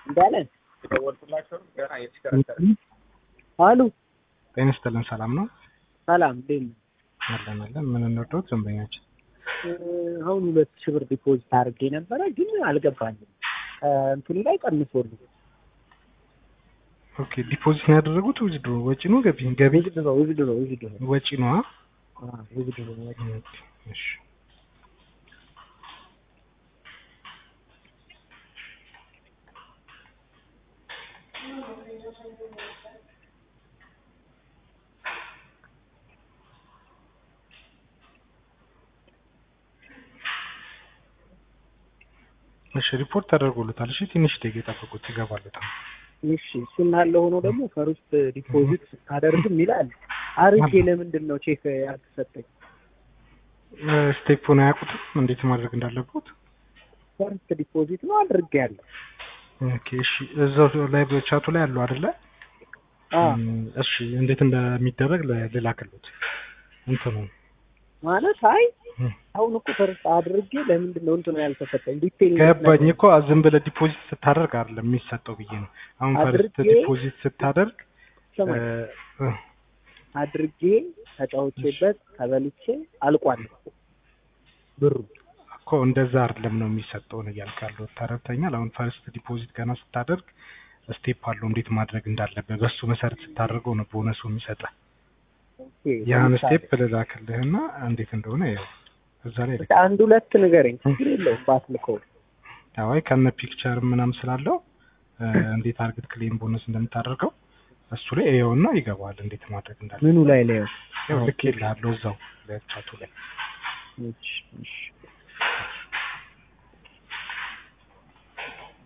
እንዳለ አሉ ጤና ይስጥልን። ሰላም ነው? ሰላም እንዴት ነው? አለን አለን። ምን እንወደው ደንበኛችን አሁን ሁለት ሺህ ብር ዲፖዚት አድርጌ ነበረ ግን አልገባኝም። እንትኑ ላይ ቀንሶልኝ ኦኬ። ዲፖዚት ነው ያደረጉት? ዊዝድሮ ወጪ ነው ገቢ? ገቢ ውዝድሮ ውዝድሮ ውዝድሮ ወጪ ነው። ውዝድሮ እሺ እሺ ሪፖርት ተደርጎለታል። እሺ ትንሽ ደቂቃ ጠብቁት፣ ይገባለታል። እሺ እሱ እንዳለ ሆኖ ደግሞ ፈርስት ዲፖዚት አደርግም ይላል። አርጌ ለምንድን ነው ቼክ ያልተሰጠኝ? ስቴፑን አያውቁትም እንዴት ማድረግ እንዳለበት። ፈርስት ዲፖዚት ነው አድርጌያለሁ። ኦኬ እሺ፣ እዛው ላይ በቻቱ ላይ አለው አይደለ? አዎ እሺ እንዴት እንደሚደረግ ልላክሉት እንትኑ ማለት አይ አሁን እኮ ፈርስት አድርጌ ለምንድን ነው እንትኑ ያልተሰጠኝ? ዲቴል ገባኝ እኮ ዝም ብለህ ዲፖዚት ስታደርግ አይደለም የሚሰጠው ብዬ ነው። አሁን ፈርስት አድርጌ- ዲፖዚት ስታደርግ ሰማኝ። እ፣ አድርጌ ተጫውቼበት ተበልቼ አልቋል ብሩ። እኮ እንደዛ አይደለም ነው የሚሰጠው ነው እያልክ ያለሁት ተረድተኛል። አሁን ፈርስት ዲፖዚት ገና ስታደርግ ስቴፕ አለው እንዴት ማድረግ እንዳለበት በሱ መሰረት ስታደርገው ነው ቦነሱ የሚሰጠህ። ኦኬ፣ ያን ለምሳሌ ስቴፕ ልላክልህና እንዴት እንደሆነ ያው እዛ ላይ እስኪ አንድ ሁለት ንገረኝ። ችግር የለውም ባትልከው። አዋይ ከነ ፒክቸር ምናምን ስላለው እ፣ እንዴት አርግት ክሌም ቦነስ እንደምታደርገው እሱ ላይ ይኸውና ይገባል እንዴት ማድረግ እንዳለ ምኑ ላይ ላይ ያው ልክ ይልሃለሁ እዛው ለቻቱ ላይ እሺ እሺ